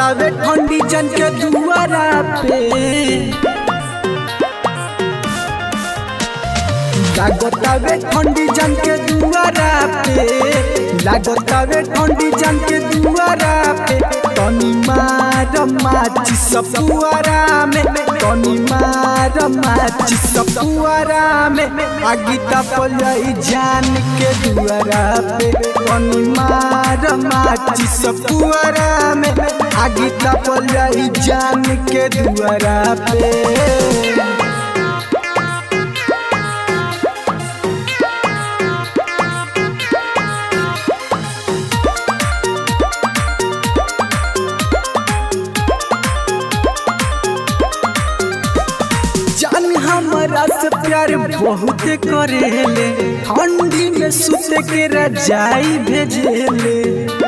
लागतावे ठंडी जन के दुआरा पे लागतावे ठंडी जन के दुआरा पे लागतावे ठंडी जन के दुआरा पे तनी मार माची सब दुआरा में तनी मार माची सब दुआरा में आगी तपलई जान के दुआरा पे तनी मार माची सब दुआरा में आगी तपलई जान के दुआरा पे जान हमारा से प्यार बहुत करेले ठंडी में सुते के रजाई भेजेले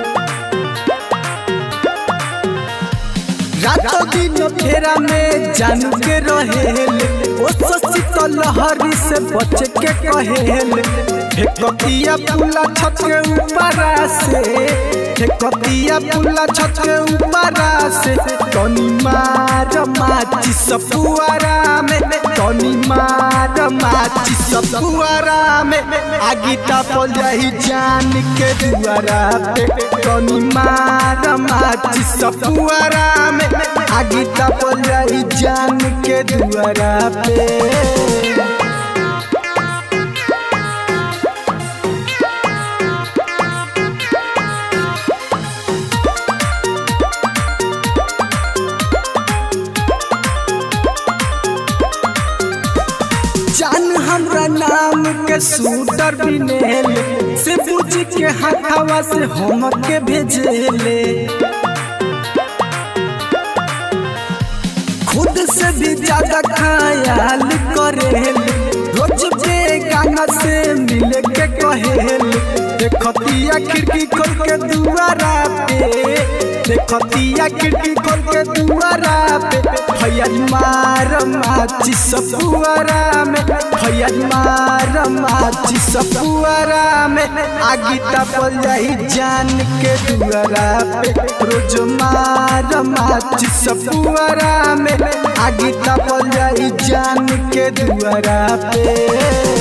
रातों दिन फेरा में जानू के रहेले ओ ससी तो लहरी से बच के कहेले फेकतिया पुला छत के ऊपर से फेकतिया पुला छत के ऊपर से तनी मार माची सब पुआरा में तनी मार माची सब पुआरा में आगी तापल जाही जान के दुआरा पे तनी मार माची सब पुआरा में आगी तापल जाही जान के दुआरा पे जान हमरा नाम के सूटर बिनेल से पूछ के हथवा से हम के भेजेले खुद से भी ज्यादा ख्याल करेले रोज बेगाना से मिले के कहेले देखतिया खिड़की खोल के दुआरा पे देखतिया खिड़की खोल के दुआरा पे भैया मार माची सब पुआरा में भैया मार माची सब पुआरा में आगी तपल जाई जान के दुआरा पे रोज मार माची सब पुआरा में आगी तपल जाई जान के दुआरा पे